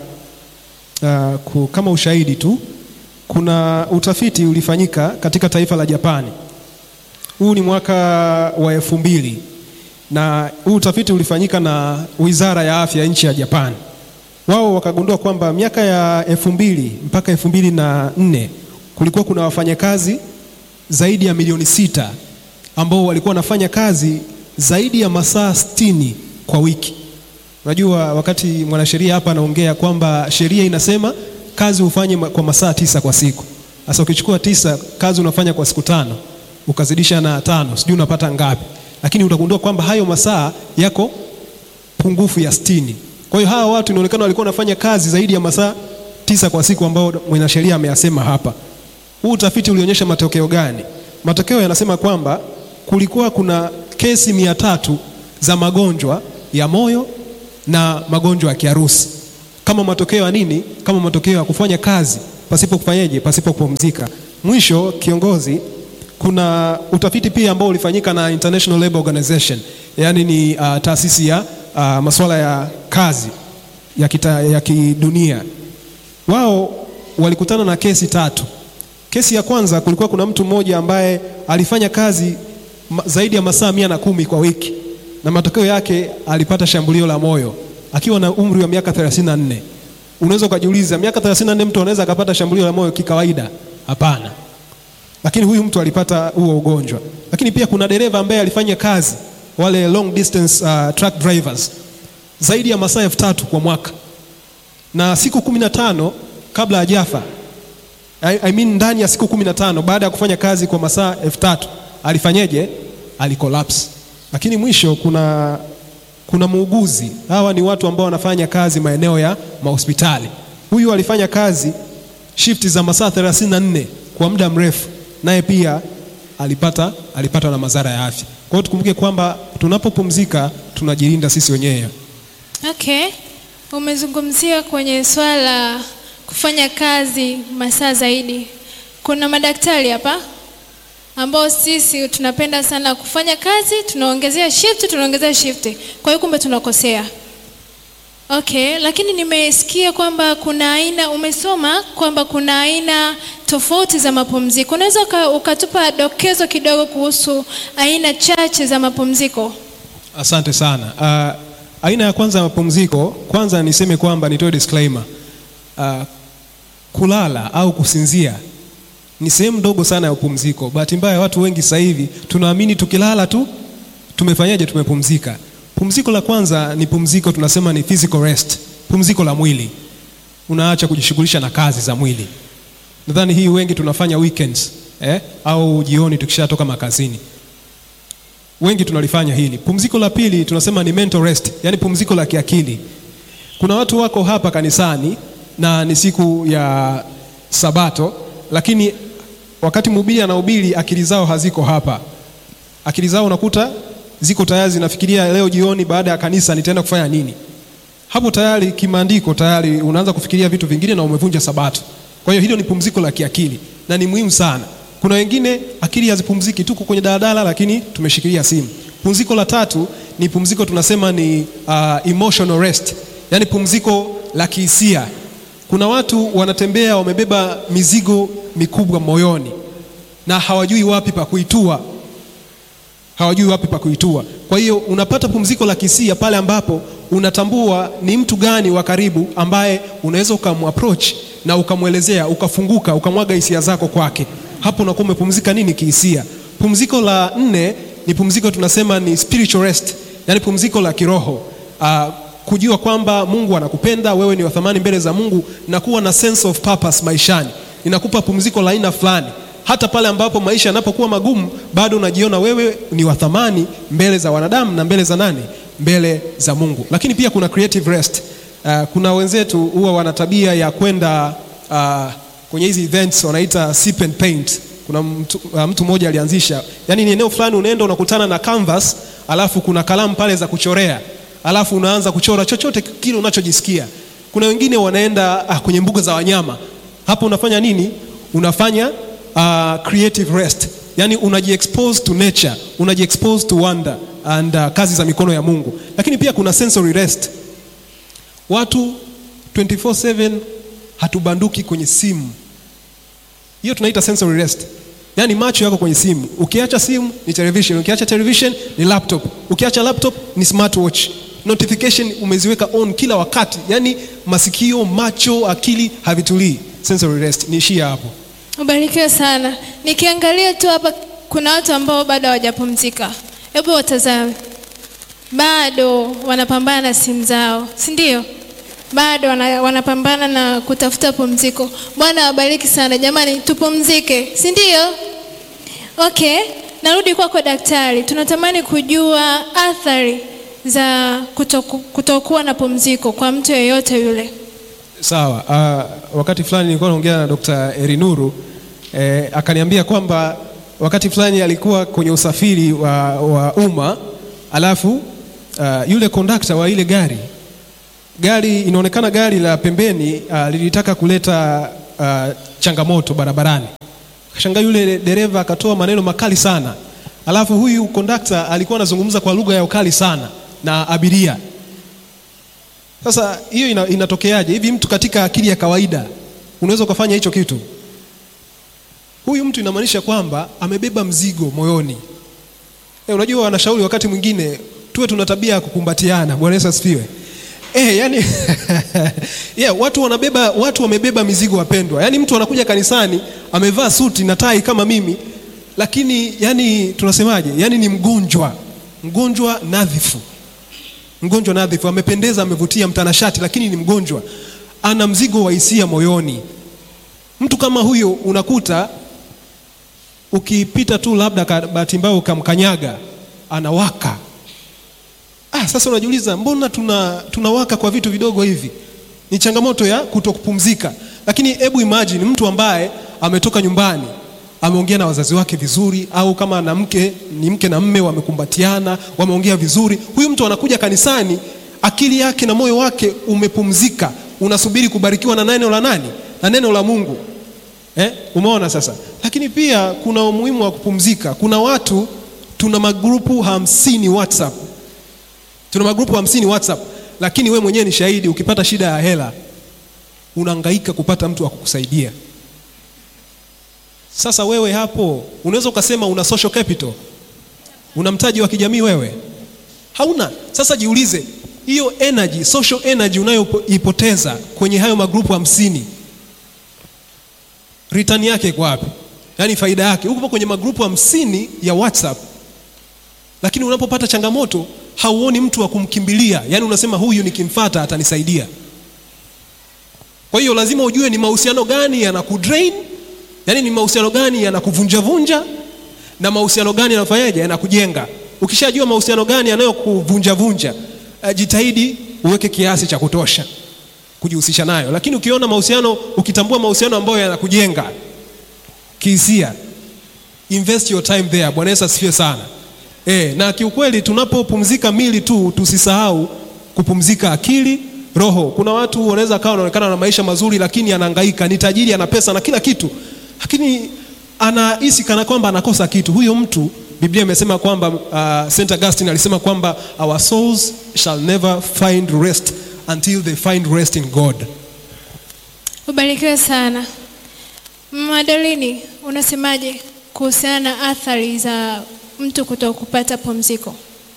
uh, ku, kama ushahidi tu. Kuna utafiti ulifanyika katika taifa la Japani. Huu ni mwaka wa elfu mbili na huu utafiti ulifanyika na Wizara ya Afya nchi ya Japani. Wao wakagundua kwamba miaka ya elfu mbili mpaka elfu mbili na nne kulikuwa kuna wafanyakazi zaidi ya milioni sita ambao walikuwa wanafanya kazi zaidi ya masaa sitini kwa wiki. Unajua, wakati mwanasheria hapa anaongea kwamba sheria inasema kazi ufanye ma- kwa masaa tisa kwa siku. Sasa ukichukua tisa, kazi unafanya kwa siku tano, ukazidisha na tano, sijui unapata ngapi, lakini utagundua kwamba hayo masaa yako pungufu ya sitini. Kwa hiyo hawa watu inaonekana walikuwa wanafanya kazi zaidi ya masaa tisa kwa siku ambao mwanasheria ameyasema hapa. Huu utafiti ulionyesha matokeo gani? Matokeo yanasema kwamba kulikuwa kuna kesi mia tatu za magonjwa ya moyo na magonjwa ya kiharusi kama matokeo ya nini? Kama matokeo ya kufanya kazi pasipo kufanyaje, pasipo kupumzika. Mwisho kiongozi, kuna utafiti pia ambao ulifanyika na International Labour Organization, yaani ni uh, taasisi ya uh, masuala ya kazi ya, kita, ya kidunia. Wao walikutana na kesi tatu. Kesi ya kwanza kulikuwa kuna mtu mmoja ambaye alifanya kazi ma, zaidi ya masaa mia na kumi kwa wiki na matokeo yake alipata shambulio la moyo akiwa na umri wa miaka 34. Unaweza ukajiuliza miaka 34 mtu anaweza akapata shambulio la moyo kikawaida? Hapana, lakini huyu mtu alipata huo ugonjwa. Lakini pia kuna dereva ambaye alifanya kazi wale long distance uh, truck drivers zaidi ya masaa elfu tatu kwa mwaka na siku kumi na tano kabla hajafa I, I mean ndani ya siku kumi na tano baada ya kufanya kazi kwa masaa elfu tatu alifanyeje? Alikolapse. Lakini mwisho kuna kuna muuguzi. Hawa ni watu ambao wanafanya kazi maeneo ya mahospitali. Huyu alifanya kazi shifti za masaa 34 kwa muda mrefu, naye pia alipata alipata na madhara ya afya. Kwa hiyo tukumbuke kwamba tunapopumzika tunajilinda sisi wenyewe. Okay, umezungumzia kwenye swala la kufanya kazi masaa zaidi. Kuna madaktari hapa ambao sisi tunapenda sana kufanya kazi, tunaongezea shift, tunaongezea shift. Kwa hiyo kumbe tunakosea. Okay, lakini nimesikia kwamba kuna aina, umesoma kwamba kuna aina tofauti za mapumziko. Unaweza uka- ukatupa dokezo kidogo kuhusu aina chache za mapumziko? Asante sana. Uh, aina ya kwanza ya mapumziko, kwanza niseme kwamba nitoe disclaimer. Uh, kulala au kusinzia ni sehemu ndogo sana ya upumziko. Bahati mbaya watu wengi sasa hivi tunaamini tukilala tu tumefanyaje, tumepumzika. Pumziko la kwanza ni pumziko tunasema ni physical rest, pumziko la mwili. Unaacha kujishughulisha na kazi za mwili. Nadhani hii wengi tunafanya weekends eh, au jioni tukishatoka makazini wengi tunalifanya hili. Pumziko la pili tunasema ni mental rest, yani pumziko la kiakili. Kuna watu wako hapa kanisani na ni siku ya Sabato, lakini wakati mhubiri anahubiri akili zao haziko hapa. Akili zao unakuta ziko tayari zinafikiria leo jioni baada ya kanisa nitaenda kufanya nini. Hapo tayari kimaandiko tayari unaanza kufikiria vitu vingine na umevunja Sabato. Kwa hiyo hilo ni pumziko la kiakili na ni muhimu sana. Kuna wengine akili hazipumziki, tuko kwenye daladala lakini tumeshikilia simu. Pumziko la tatu ni pumziko tunasema ni uh, emotional rest, yaani pumziko la kihisia. Kuna watu wanatembea wamebeba mizigo mikubwa moyoni na hawajui wapi pa kuitua, hawajui wapi pa kuitua. Kwa hiyo unapata pumziko la kisia pale ambapo unatambua ni mtu gani wa karibu ambaye unaweza ukamapproach na ukamwelezea, ukafunguka, ukamwaga hisia zako kwake. Hapo unakuwa umepumzika nini kihisia. Pumziko la nne ni pumziko tunasema ni spiritual rest, yani pumziko la kiroho uh, kujua kwamba Mungu anakupenda wewe, ni wa thamani mbele za Mungu na kuwa na sense of purpose maishani, inakupa pumziko la aina fulani. Hata pale ambapo maisha yanapokuwa magumu, bado unajiona wewe ni wa thamani mbele za wanadamu na mbele za nani? Mbele za Mungu. Lakini pia kuna creative rest. Uh, kuna wenzetu huwa wana tabia ya kwenda uh, kwenye hizi events wanaita sip and paint. Kuna mtu, uh, mtu mmoja alianzisha, yani ni eneo fulani unaenda unakutana na canvas, alafu kuna kalamu pale za kuchorea alafu unaanza kuchora chochote kile unachojisikia. Kuna wengine wanaenda ah, kwenye mbuga za wanyama. Hapo unafanya nini? Unafanya uh, creative rest, yani unajiexpose to nature, unajiexpose to wonder and uh, kazi za mikono ya Mungu. Lakini pia kuna sensory rest. Watu 24/7 hatubanduki kwenye simu, hiyo tunaita sensory rest. Yaani macho yako kwenye simu. Ukiacha simu ni television, ukiacha television ni laptop, ukiacha laptop ni smartwatch. Notification umeziweka on kila wakati, yaani masikio, macho, akili havitulii. Sensory rest. Niishie hapo. Ubarikiwe sana. Nikiangalia tu hapa kuna watu ambao bado hawajapumzika. Hebu watazame, bado wanapambana na simu zao, si ndio? Bado wana, wanapambana na kutafuta pumziko. Bwana awabariki sana jamani, tupumzike, si ndio? Okay, narudi kwako daktari. Tunatamani kujua athari za kutoku, kutokuwa na pumziko kwa mtu yeyote yule. Sawa. Uh, wakati fulani nilikuwa naongea na Dr. Erinuru eh, akaniambia kwamba wakati fulani alikuwa kwenye usafiri wa, wa umma alafu uh, yule kondakta wa ile gari gari inaonekana gari la pembeni uh, lilitaka kuleta uh, changamoto barabarani. Kashangaa yule dereva akatoa maneno makali sana, alafu huyu kondakta alikuwa anazungumza kwa lugha ya ukali sana na abiria. Sasa hiyo ina, inatokeaje hivi? Mtu katika akili ya kawaida unaweza ukafanya hicho kitu? Huyu mtu inamaanisha kwamba amebeba mzigo moyoni. E, unajua wanashauri wakati mwingine tuwe tuna tabia ya kukumbatiana. Bwana Yesu asifiwe. Eh, yani yeah, watu wanabeba watu wamebeba mizigo wapendwa. Yaani mtu anakuja kanisani amevaa suti na tai kama mimi, lakini yani tunasemaje? Yaani ni mgonjwa, mgonjwa nadhifu, mgonjwa nadhifu, amependeza, amevutia, mtanashati, lakini ni mgonjwa, ana mzigo wa hisia moyoni. Mtu kama huyo unakuta ukipita tu labda bahati mbaya ukamkanyaga, anawaka Ah, sasa unajiuliza mbona tuna tunawaka kwa vitu vidogo hivi? Ni changamoto ya kutokupumzika. Lakini hebu imagine mtu ambaye ametoka nyumbani, ameongea na wazazi wake vizuri, au kama na mke ni mke na mme wamekumbatiana, wameongea vizuri. Huyu mtu anakuja kanisani, akili yake na moyo wake umepumzika, unasubiri kubarikiwa na neno la nani? Na neno la Mungu. Eh? Umeona sasa? Lakini pia kuna umuhimu wa kupumzika. Kuna watu tuna magrupu hamsini WhatsApp tuna magrupu hamsini WhatsApp, lakini we mwenyewe ni shahidi. Ukipata shida ya hela unahangaika kupata mtu wa kukusaidia. Sasa wewe hapo unaweza ukasema una social capital, una mtaji wa kijamii wewe hauna. Sasa jiulize, hiyo energy, social energy unayoipoteza kwenye hayo magrupu hamsini, return yake iko wapi? Yaani faida yake, uko kwenye magrupu hamsini ya WhatsApp, lakini unapopata changamoto hauoni mtu wa kumkimbilia, yaani unasema huyu nikimfata atanisaidia. Kwa hiyo lazima ujue ni mahusiano gani yanakudrain, yaani ni mahusiano gani yanakuvunjavunja na mahusiano gani yanafanyaje, yanakujenga. Ukishajua mahusiano gani yanayokuvunjavunja, uh, jitahidi uweke kiasi cha kutosha kujihusisha nayo, lakini ukiona mahusiano, ukitambua mahusiano ambayo yanakujenga kihisia, invest your time there. Bwana Yesu asifiwe sana. E, na kiukweli tunapopumzika mili tu tusisahau kupumzika akili, roho. Kuna watu wanaweza kawa wanaonekana na maisha mazuri, lakini anahangaika, ni tajiri, ana pesa na kila kitu, lakini anahisi kana kwamba anakosa kitu. Huyo mtu Biblia imesema kwamba uh, St. Augustine alisema kwamba our souls shall never find rest until they find rest in God. Ubarikiwe sana. Madalini, unasemaje kuhusiana na athari za mtu kuto kupata pumziko?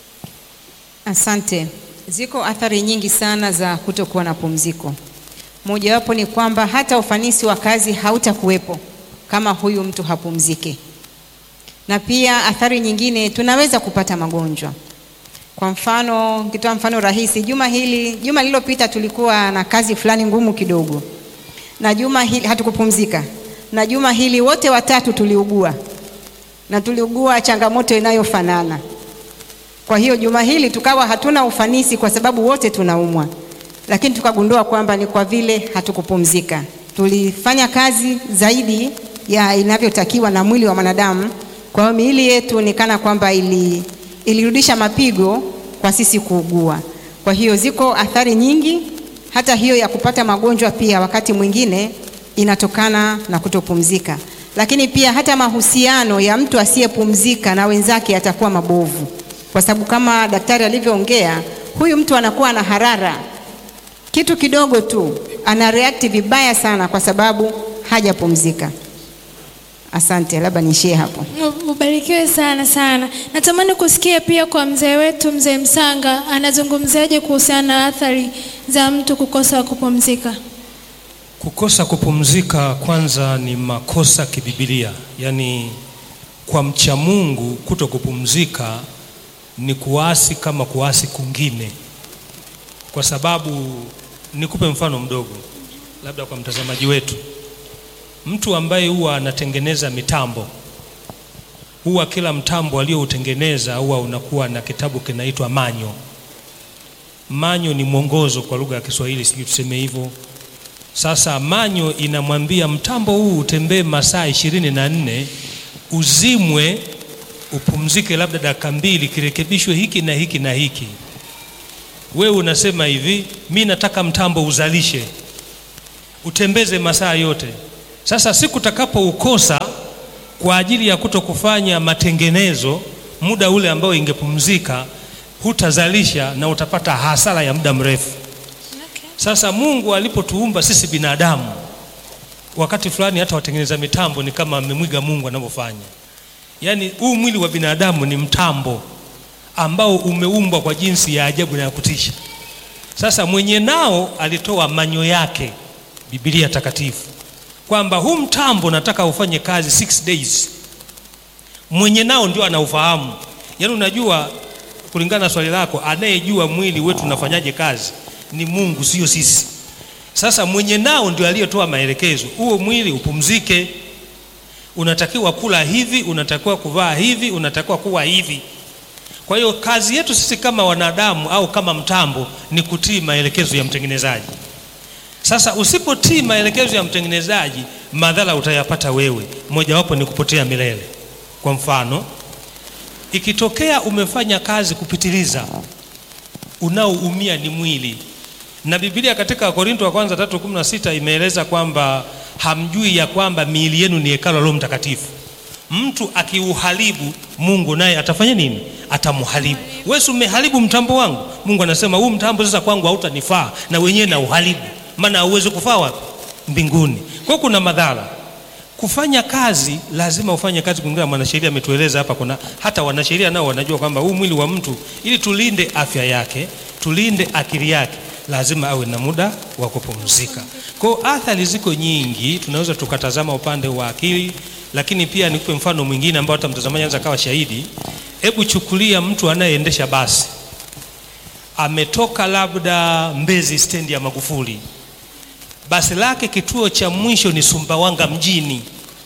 Asante. Ziko athari nyingi sana za kutokuwa na pumziko. Mojawapo ni kwamba hata ufanisi wa kazi hautakuwepo kama huyu mtu hapumziki, na pia athari nyingine, tunaweza kupata magonjwa. Kwa mfano, nikitoa mfano rahisi, juma hili, juma lililopita tulikuwa na kazi fulani ngumu kidogo, na juma hili hatukupumzika, na juma hili wote watatu tuliugua, na tuliugua changamoto inayofanana. Kwa hiyo juma hili tukawa hatuna ufanisi kwa sababu wote tunaumwa, lakini tukagundua kwamba ni kwa vile hatukupumzika. Tulifanya kazi zaidi ya inavyotakiwa na mwili wa mwanadamu. Kwa hiyo miili yetu ni kana kwamba ili, ilirudisha mapigo kwa sisi kuugua. Kwa hiyo ziko athari nyingi, hata hiyo ya kupata magonjwa pia wakati mwingine inatokana na kutopumzika, lakini pia hata mahusiano ya mtu asiyepumzika na wenzake yatakuwa mabovu kwa sababu kama daktari alivyoongea, huyu mtu anakuwa na harara, kitu kidogo tu ana react vibaya sana, kwa sababu hajapumzika. Asante, labda niishie hapo. Ubarikiwe sana sana. Natamani kusikia pia kwa mzee wetu mzee Msanga anazungumziaje kuhusiana na athari za mtu kukosa kupumzika. Kukosa kupumzika kwanza ni makosa kibibilia, yaani kwa mcha Mungu kuto kupumzika ni kuasi kama kuasi kungine, kwa sababu nikupe mfano mdogo, labda kwa mtazamaji wetu. Mtu ambaye huwa anatengeneza mitambo, huwa kila mtambo aliyoutengeneza huwa unakuwa na kitabu kinaitwa manyo. Manyo ni mwongozo kwa lugha ya Kiswahili, sijui tuseme hivyo. Sasa manyo inamwambia mtambo huu utembee masaa ishirini na nne uzimwe upumzike labda dakika mbili, kirekebishwe hiki na hiki na hiki. Wewe unasema hivi, mi nataka mtambo uzalishe, utembeze masaa yote. Sasa siku utakapoukosa kwa ajili ya kuto kufanya matengenezo muda ule ambao ingepumzika, hutazalisha na utapata hasara ya muda mrefu. Sasa Mungu alipotuumba sisi binadamu, wakati fulani hata watengeneza mitambo ni kama amemwiga Mungu anavyofanya. Yaani huu mwili wa binadamu ni mtambo ambao umeumbwa kwa jinsi ya ajabu na ya kutisha. Sasa mwenye nao alitoa manyo yake, Biblia takatifu, kwamba huu mtambo nataka ufanye kazi six days. Mwenye nao ndio anaufahamu. Yaani unajua, kulingana na swali lako, anayejua mwili wetu unafanyaje kazi ni Mungu, sio sisi. Sasa mwenye nao ndio aliyetoa maelekezo, huo mwili upumzike unatakiwa kula hivi, unatakiwa kuvaa hivi, unatakiwa kuwa hivi. Kwa hiyo kazi yetu sisi kama wanadamu au kama mtambo ni kutii maelekezo ya mtengenezaji. Sasa usipotii maelekezo ya mtengenezaji, madhara utayapata wewe, mojawapo ni kupotea milele. Kwa mfano, ikitokea umefanya kazi kupitiliza, unaoumia ni mwili, na Biblia katika Wakorintho wa kwanza 3:16 imeeleza kwamba hamjui ya kwamba miili yenu ni hekalu la Roho Mtakatifu. Mtu akiuharibu, Mungu naye atafanya nini? Atamharibu. Wewe umeharibu mtambo wangu, Mungu anasema huu mtambo sasa kwangu hautanifaa, na wenyewe na uharibu, maana hauwezi kufaa wapi? Mbinguni. Kwa hiyo kuna madhara. Kufanya kazi lazima ufanye kazi kulingana na mwanasheria ametueleza hapa. Kuna hata wanasheria nao wanajua kwamba huu mwili wa mtu, ili tulinde afya yake, tulinde akili yake lazima awe na muda wa kupumzika. Kwa hiyo athari ziko nyingi, tunaweza tukatazama upande wa akili, lakini pia nikupe mfano mwingine ambao hata mtazamaji anaweza kawa shahidi. Hebu chukulia mtu anayeendesha basi, ametoka labda Mbezi stendi ya Magufuli, basi lake kituo cha mwisho ni Sumbawanga mjini,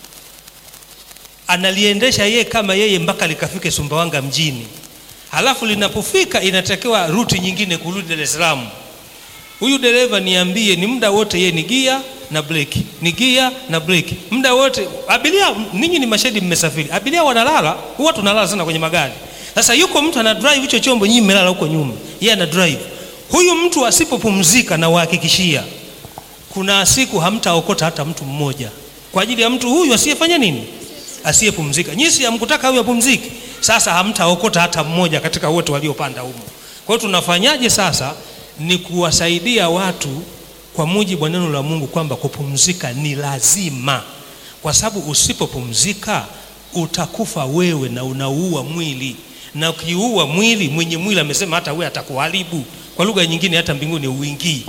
analiendesha yeye kama yeye mpaka likafike Sumbawanga mjini, halafu linapofika inatakiwa ruti nyingine kurudi Dar es Salaam. Huyu dereva niambie, ni muda wote yeye ni gia na breki, ni gia na breki, muda wote. Abiria, ninyi ni mashahidi, mmesafiri, abiria wanalala, huwa tunalala sana kwenye magari. Sasa yuko mtu ana drive hicho chombo, nyinyi mmelala huko nyuma, yeye ana drive. Huyu mtu asipopumzika, na wahakikishia, kuna siku hamtaokota hata mtu mmoja kwa ajili ya mtu huyu asiyefanya nini, asiyepumzika. Nyinyi si hamkutaka huyu apumzike, sasa hamtaokota hata mmoja katika wote waliopanda humo. Kwa hiyo tunafanyaje sasa? Ni kuwasaidia watu kwa mujibu wa neno la Mungu kwamba kupumzika ni lazima, kwa sababu usipopumzika utakufa wewe na unauua mwili, na ukiua mwili, mwenye mwili amesema hata wewe atakuharibu. Kwa lugha nyingine, hata mbinguni uingii.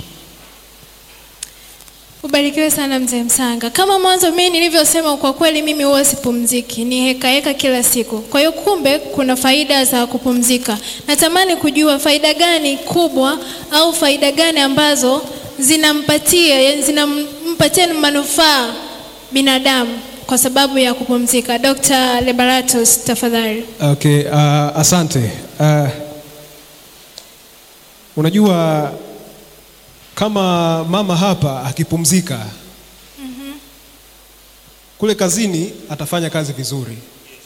Ubarikiwe sana mzee Msanga. Kama mwanzo mimi nilivyosema, kwa kweli mimi huwa sipumziki, ni heka heka kila siku. Kwa hiyo kumbe kuna faida za kupumzika. Natamani kujua faida gani kubwa au faida gani ambazo zinampatia yani zinampatia manufaa binadamu kwa sababu ya kupumzika. Dr. Lebaratus, tafadhali. Okay, uh, asante. Uh, unajua kama mama hapa akipumzika kule kazini atafanya kazi vizuri.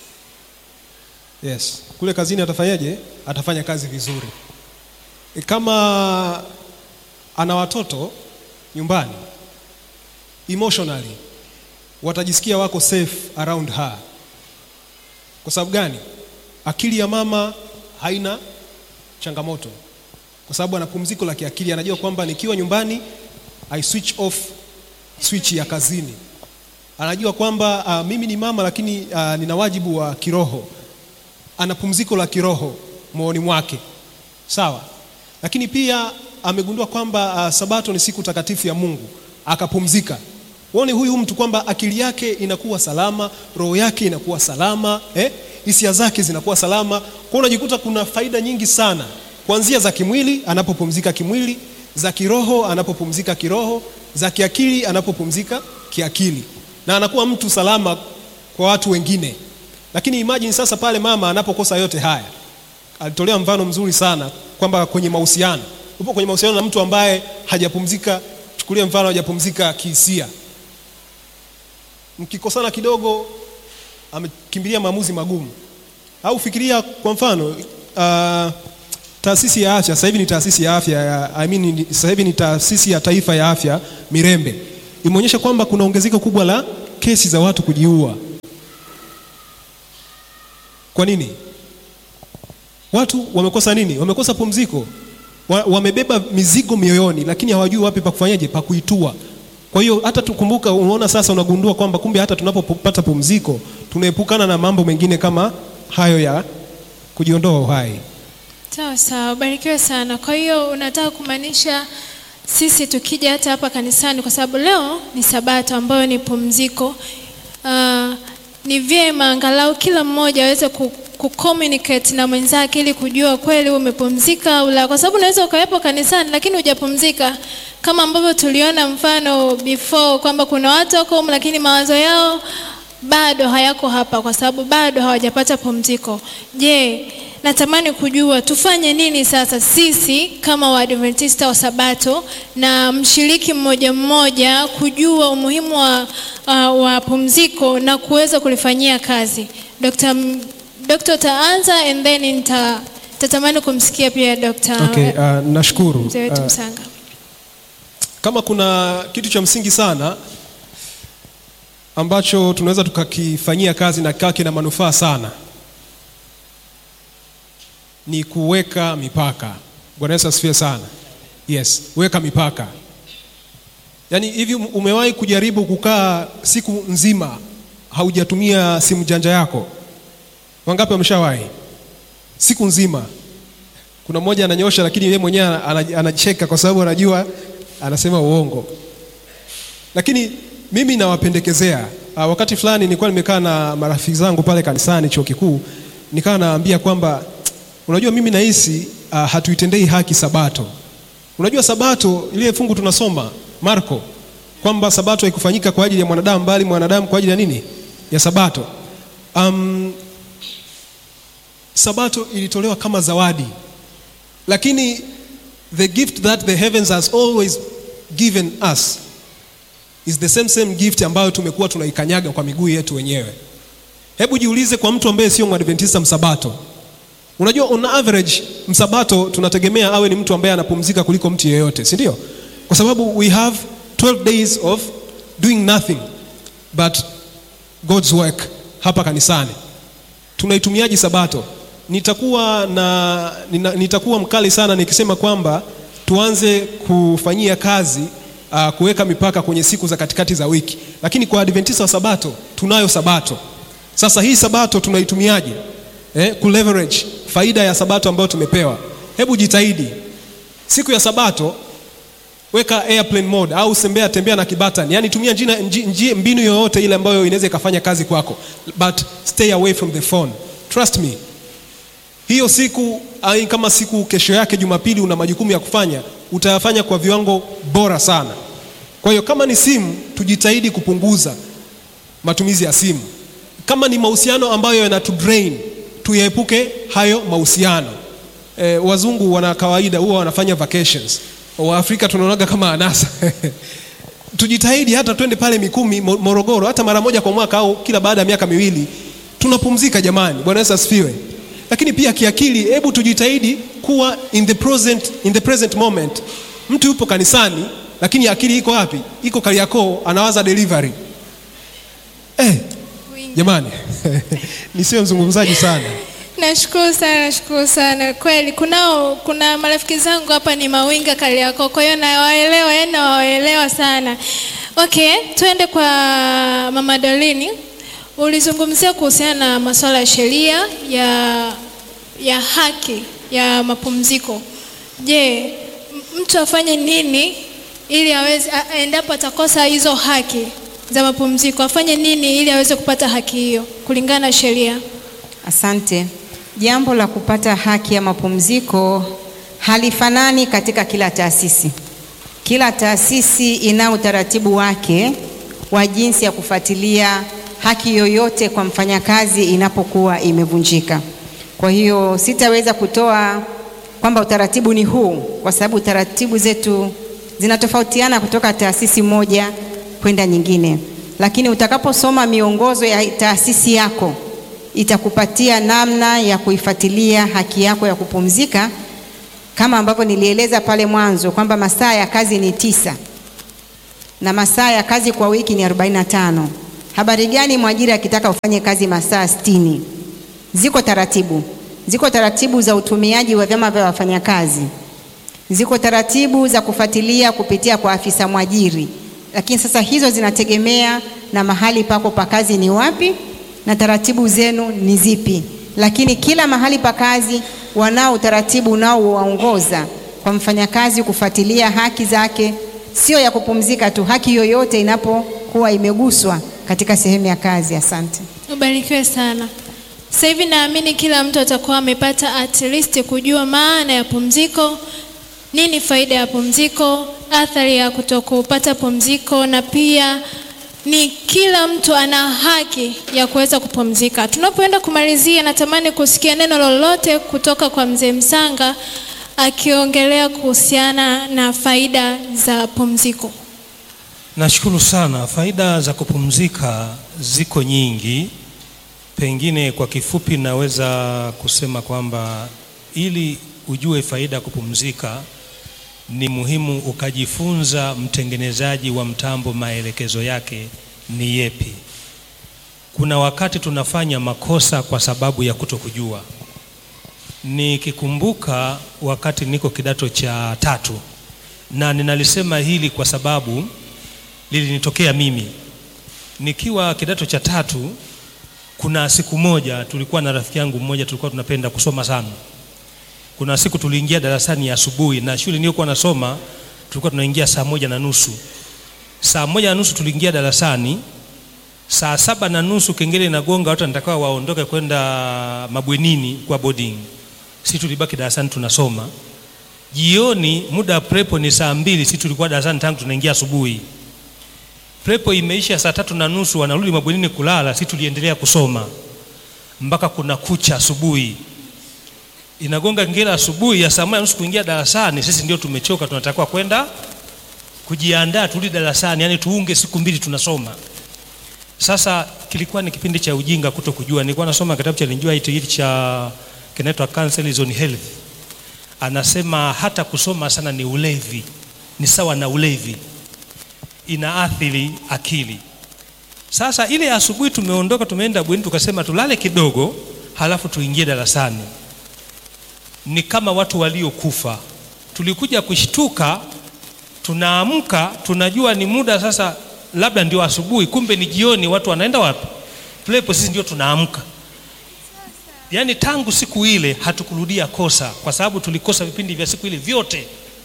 Yes, kule kazini atafanyaje? Atafanya kazi vizuri. E, Kama ana watoto nyumbani, emotionally watajisikia wako safe around her. Kwa sababu gani? Akili ya mama haina changamoto, kwa sababu ana pumziko la kiakili. Anajua kwamba nikiwa nyumbani I switch off switch ya kazini. Anajua kwamba uh, mimi ni mama lakini uh, nina wajibu wa kiroho. Ana pumziko la kiroho moyoni mwake, sawa. Lakini pia amegundua kwamba uh, Sabato ni siku takatifu ya Mungu, akapumzika. Uone huyu mtu kwamba akili yake inakuwa salama, roho yake inakuwa salama, eh? hisia zake zinakuwa salama. Kwa hiyo unajikuta kuna faida nyingi sana, kuanzia za kimwili anapopumzika kimwili, za kiroho anapopumzika kiroho, za kiakili anapopumzika kiakili, na anakuwa mtu salama kwa watu wengine. Lakini imagine sasa pale mama anapokosa yote haya. Alitolea mfano mzuri sana kwamba kwenye mahusiano, upo kwenye mahusiano na mtu ambaye hajapumzika, chukulia mfano hajapumzika kihisia mkikosana kidogo amekimbilia maamuzi magumu. Au fikiria kwa mfano uh, taasisi ya afya sasa hivi ni taasisi ya afya ya, I mean, ni- sasa hivi ni taasisi ya taifa ya afya Mirembe imeonyesha kwamba kuna ongezeko kubwa la kesi za watu kujiua. Kwa nini? Watu wamekosa nini? Wamekosa pumziko, Wa- wamebeba mizigo mioyoni, lakini hawajui wapi pa kufanyaje, pa kuitua. Kwa hiyo hata tukumbuka, unaona sasa, unagundua kwamba kumbe hata tunapopata pumziko tunaepukana na mambo mengine kama hayo ya kujiondoa uhai. Sawa sawa, barikiwe sana. Kwa hiyo unataka kumaanisha sisi tukija hata hapa kanisani, kwa sababu leo ni Sabato ambayo ni pumziko, uh, ni vyema angalau kila mmoja aweze ku kucommunicate na mwenzake ili kujua kweli umepumzika au la, kwa sababu unaweza ukawepo kanisani lakini hujapumzika, kama ambavyo tuliona mfano before kwamba kuna watu wako humu lakini mawazo yao bado hayako hapa kwa sababu bado hawajapata pumziko. Je, natamani kujua tufanye nini sasa sisi kama Waadventista wa Sabato na mshiriki mmoja mmoja kujua umuhimu wa, uh, wa pumziko na kuweza kulifanyia kazi. Dr. M- Dr. taanza and then nita tatamani kumsikia pia Dr. Okay, uh, nashukuru. mzee wetu Uh, Msanga. kama kuna kitu cha msingi sana ambacho tunaweza tukakifanyia kazi na kikawa kina manufaa sana ni kuweka mipaka. Bwana Yesu asifiwe sana. Yes, weka mipaka. Yaani hivi umewahi kujaribu kukaa siku nzima haujatumia simu janja yako? Wangapi wameshawahi? Siku nzima. Kuna mmoja ananyosha, lakini yeye mwenyewe ana- anacheka kwa sababu anajua anasema uongo. Lakini mimi nawapendekezea uh, wakati fulani nilikuwa nimekaa na marafiki zangu pale kanisani chuo kikuu, nikawa naambia kwamba unajua, mimi nahisi uh, hatuitendei haki Sabato. Unajua Sabato ile fungu tunasoma Marko kwamba Sabato haikufanyika kwa ajili ya mwanadamu, bali mwanadamu kwa ajili ya nini? Ya Sabato. Um, Sabato ilitolewa kama zawadi, lakini the gift that the heavens has always given us is the same same gift ambayo tumekuwa tunaikanyaga kwa miguu yetu wenyewe. Hebu jiulize kwa mtu ambaye sio mwadventista msabato. Unajua on average msabato tunategemea awe ni mtu ambaye anapumzika kuliko mtu yeyote, si ndio? Kwa sababu we have 12 days of doing nothing but God's work hapa kanisani. Tunaitumiaje sabato? Nitakuwa na nina, nitakuwa mkali sana nikisema kwamba tuanze kufanyia kazi uh, kuweka mipaka kwenye siku za katikati za wiki, lakini kwa Adventista wa Sabato tunayo Sabato. Sasa hii Sabato tunaitumiaje? Eh, kuleverage faida ya Sabato ambayo tumepewa. Hebu jitahidi siku ya Sabato weka airplane mode au sembea tembea na kibatani, yani tumia njina, nji, nji, mbinu yoyote ile ambayo inaweza ikafanya kazi kwako, but stay away from the phone. Trust me, hiyo siku ai, kama siku kesho yake Jumapili una majukumu ya kufanya, utayafanya kwa viwango bora sana. Kwa hiyo kama ni simu, tujitahidi kupunguza matumizi ya simu. Kama ni mahusiano ambayo yanatu drain, tuyaepuke hayo mahusiano. E, wazungu wana kawaida huwa wanafanya vacations Waafrika tunaonaga kama anasa tujitahidi hata twende pale Mikumi, Morogoro, hata mara moja kwa mwaka au kila baada ya miaka miwili, tunapumzika jamani. Bwana Yesu asifiwe. Lakini pia kiakili, hebu tujitahidi kuwa in the present, in the present moment. Mtu yupo kanisani, lakini akili iko wapi? Iko Kariakoo, anawaza delivery. Eh, jamani nisiwe mzungumzaji sana. Nashukuru sana, nashukuru sana kweli. Kunao, kuna marafiki zangu hapa ni mawinga Kariakoo, kwa hiyo nawaelewa, yani nawaelewa sana. Okay, tuende kwa Mama Dolini. Ulizungumzia kuhusiana na masuala ya sheria ya, ya haki ya mapumziko. Je, mtu afanye nini ili aweze, endapo atakosa hizo haki za mapumziko, afanye nini ili aweze kupata haki hiyo kulingana na sheria? Asante. Jambo la kupata haki ya mapumziko halifanani katika kila taasisi. Kila taasisi ina utaratibu wake wa jinsi ya kufuatilia haki yoyote kwa mfanyakazi inapokuwa imevunjika. Kwa hiyo sitaweza kutoa kwamba utaratibu ni huu, kwa sababu taratibu zetu zinatofautiana kutoka taasisi moja kwenda nyingine, lakini utakaposoma miongozo ya taasisi yako itakupatia namna ya kuifuatilia haki yako ya kupumzika, kama ambavyo nilieleza pale mwanzo kwamba masaa ya kazi ni tisa na masaa ya kazi kwa wiki ni 45. Habari gani mwajiri akitaka ufanye kazi masaa sitini? Ziko taratibu, ziko taratibu za utumiaji wa vyama vya wafanyakazi, ziko taratibu za kufuatilia kupitia kwa afisa mwajiri, lakini sasa hizo zinategemea na mahali pako pa kazi ni wapi na taratibu zenu ni zipi, lakini kila mahali pa kazi wanao utaratibu unaowaongoza kwa mfanyakazi kufuatilia haki zake, sio ya kupumzika tu, haki yoyote inapokuwa imeguswa katika sehemu ya kazi. Asante. Ubarikiwe sana. Sasa hivi naamini kila mtu atakuwa amepata at least kujua maana ya pumziko, nini faida ya pumziko, athari ya kutokupata pumziko na pia ni kila mtu ana haki ya kuweza kupumzika. Tunapoenda kumalizia, natamani kusikia neno lolote kutoka kwa mzee Msanga akiongelea kuhusiana na faida za pumziko. Nashukuru sana. Faida za kupumzika ziko nyingi. Pengine kwa kifupi naweza kusema kwamba ili ujue faida ya kupumzika ni muhimu ukajifunza mtengenezaji wa mtambo maelekezo yake ni yepi. Kuna wakati tunafanya makosa kwa sababu ya kutokujua. Nikikumbuka wakati niko kidato cha tatu, na ninalisema hili kwa sababu lilinitokea mimi nikiwa kidato cha tatu. Kuna siku moja tulikuwa na rafiki yangu mmoja, tulikuwa tunapenda kusoma sana kuna siku tuliingia darasani ya asubuhi, na shule niliyokuwa nasoma tulikuwa tunaingia saa moja na nusu. Saa moja na nusu tuliingia darasani, saa saba na nusu kengele inagonga, watu wanatakiwa waondoke kwenda mabwenini kwa boarding. Sisi tulibaki darasani tunasoma. Jioni muda wa prepo ni saa mbili, sisi tulikuwa darasani tangu tunaingia asubuhi. Prepo imeisha saa tatu na nusu, wanarudi mabwenini kulala, sisi tuliendelea kusoma mpaka kuna kucha asubuhi inagonga ngela asubuhi ya saa moja nusu kuingia darasani. Sisi ndio tumechoka, tunatakiwa kwenda kujiandaa turudi darasani, yani tuunge siku mbili tunasoma. Sasa kilikuwa ni kipindi cha ujinga, kuto kujua. Nilikuwa nasoma kitabu cha Linjua hiki cha kinaitwa Counsel on Health, anasema hata kusoma sana ni ulevi, ni sawa na ulevi, inaathiri akili. Sasa ile asubuhi tumeondoka, tumeenda bweni, tukasema tulale kidogo, halafu tuingie darasani ni kama watu waliokufa. Tulikuja kushtuka, tunaamka tunajua ni muda sasa, labda ndio asubuhi, kumbe ni jioni. Watu wanaenda wapi? Plepo, sisi ndio tunaamka. Yaani tangu siku ile hatukurudia kosa, kwa sababu tulikosa vipindi vya siku ile vyote.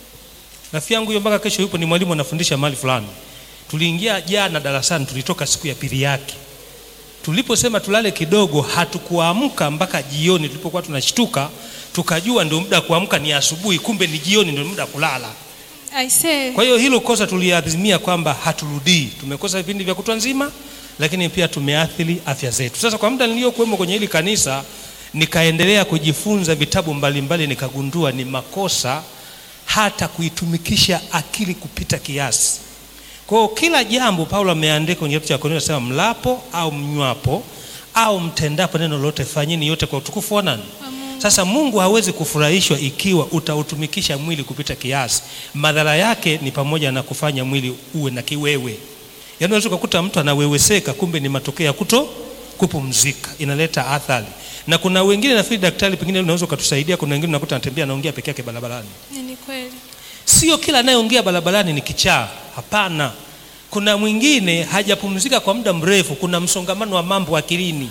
Rafiki yangu huyo mpaka kesho yupo, ni mwalimu anafundisha mahali fulani. Tuliingia jana darasani, tulitoka siku ya pili yake. Tuliposema tulale kidogo, hatukuamka mpaka jioni. Tulipokuwa tunashtuka, tukajua ndio muda wa kuamka ni asubuhi, kumbe ni jioni ndio muda wa kulala. I say. Kwa hiyo hilo kosa tuliadhimia kwamba haturudii. Tumekosa vipindi vya kutwa nzima, lakini pia tumeathiri afya zetu. Sasa kwa muda niliyokuwemo kwenye hili kanisa, nikaendelea kujifunza vitabu mbalimbali, nikagundua ni makosa hata kuitumikisha akili kupita kiasi. Kwa hiyo kila jambo Paulo ameandika kwenye kitabu cha Korintho, anasema mlapo au mnywapo au mtendapo neno lolote, fanyeni yote kwa utukufu wa nani? Sasa Mungu hawezi kufurahishwa ikiwa utautumikisha mwili kupita kiasi. Madhara yake ni pamoja na kufanya mwili uwe na kiwewe. Yaani unaweza kukuta mtu anaweweseka, kumbe ni matokeo ya kuto kupumzika, inaleta athari. Na kuna wengine nafikiri daktari, pengine unaweza ukatusaidia. Kuna wengine unakuta anatembea anaongea peke yake barabarani. Ni kweli. Sio kila anayeongea barabarani ni kichaa, hapana. Kuna mwingine hajapumzika kwa muda mrefu, kuna msongamano wa mambo akilini.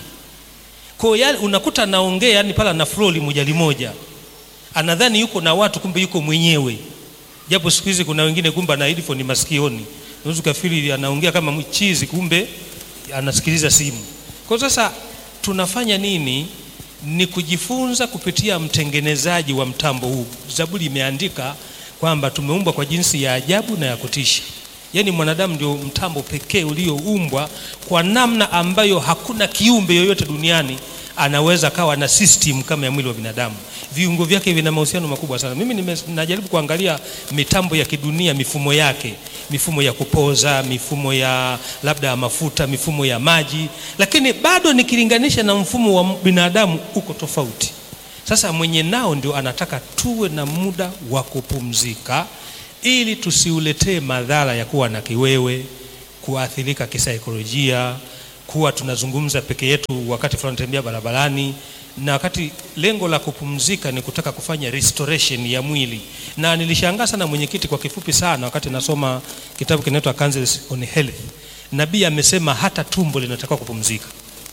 Kwa hiyo unakuta anaongea yani pala na flow limoja limoja, anadhani yuko na watu, kumbe yuko mwenyewe. Japo siku hizi kuna wengine kumbe ana headphone masikioni, unaweza kufikiri anaongea kama mchizi, kumbe anasikiliza simu. Kwa sasa tunafanya nini? Ni kujifunza kupitia mtengenezaji wa mtambo huu. Zaburi imeandika kwamba tumeumbwa kwa jinsi ya ajabu na ya kutisha. Yaani mwanadamu ndio mtambo pekee ulioumbwa kwa namna ambayo hakuna kiumbe yoyote duniani anaweza kawa na system kama ya mwili wa binadamu. Viungo vyake vina mahusiano makubwa sana. Mimi nime, najaribu kuangalia mitambo ya kidunia, mifumo yake, mifumo ya kupoza, mifumo ya labda mafuta, mifumo ya maji, lakini bado nikilinganisha na mfumo wa binadamu uko tofauti. Sasa mwenye nao ndio anataka tuwe na muda wa kupumzika ili tusiuletee madhara ya kuwa na kiwewe, kuathirika kisaikolojia, kuwa tunazungumza peke yetu wakati fulani tunatembea barabarani, na wakati lengo la kupumzika ni kutaka kufanya restoration ya mwili. Na nilishangaa sana mwenyekiti, kwa kifupi sana, wakati nasoma kitabu kinaitwa Counsels on Health, nabii amesema hata tumbo linatakiwa kupumzika.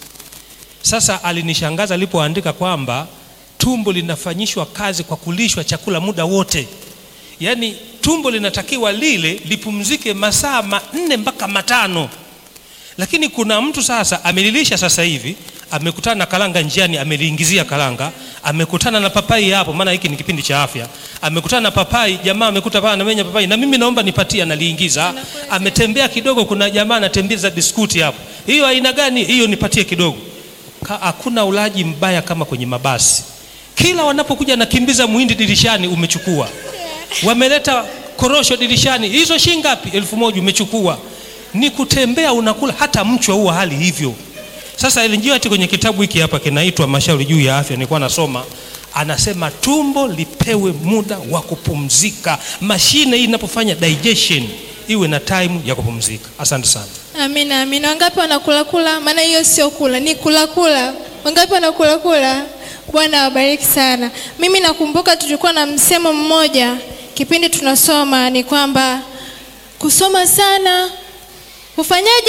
Sasa alinishangaza alipoandika kwamba tumbo linafanyishwa kazi kwa kulishwa chakula muda wote, yaani tumbo linatakiwa lile lipumzike masaa manne mpaka matano, lakini kuna mtu sasa amelilisha sasa hivi, amekutana na karanga njiani, ameliingizia karanga, amekutana na papai hapo, maana hiki ni kipindi cha afya. Amekutana na papai, jamaa amekuta pale anamenya papai, na mimi naomba nipatie, analiingiza. Ametembea kidogo, kuna jamaa anatembeza biskuti hapo, hiyo aina gani hiyo? Nipatie kidogo. Hakuna ulaji mbaya kama kwenye mabasi, kila wanapokuja nakimbiza muhindi dirishani, umechukua wameleta korosho dirishani, hizo shilingi ngapi? elfu moja umechukua. Ni kutembea unakula, hata mchwa huwa hali hivyo. Sasa ilinjia ati kwenye kitabu hiki hapa kinaitwa Mashauri juu ya Afya, nilikuwa nasoma, anasema tumbo lipewe muda wa kupumzika. Mashine hii inapofanya digestion iwe na time ya kupumzika. Asante sana. Amina, amina. Wangapi wanakula kula? Maana hiyo sio kula, ni kula kula. Wangapi wanakula kula? Bwana awabariki sana. Mimi nakumbuka tulikuwa na msemo mmoja kipindi tunasoma, ni kwamba kusoma sana ufanyaje?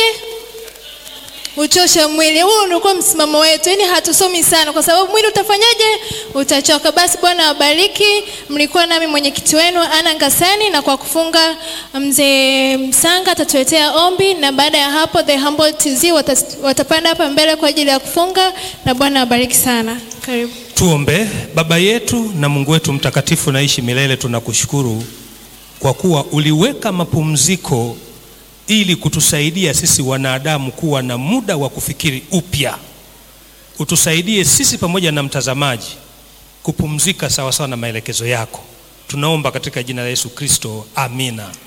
Uchoshe mwili. Huo ulikuwa msimamo wetu, yaani hatusomi sana kwa sababu mwili utafanyaje? Utachoka. Basi Bwana awabariki. Mlikuwa nami mwenyekiti wenu Ana Ngasani, na kwa kufunga mzee Msanga atatuletea ombi, na baada ya hapo the humble TZ watapanda hapa mbele kwa ajili ya kufunga, na Bwana awabariki sana. Karibu. Tuombe. Baba yetu na Mungu wetu mtakatifu, naishi milele, tunakushukuru kwa kuwa uliweka mapumziko ili kutusaidia sisi wanadamu kuwa na muda wa kufikiri upya. Utusaidie sisi pamoja na mtazamaji kupumzika sawasawa na maelekezo yako. Tunaomba katika jina la Yesu Kristo, amina.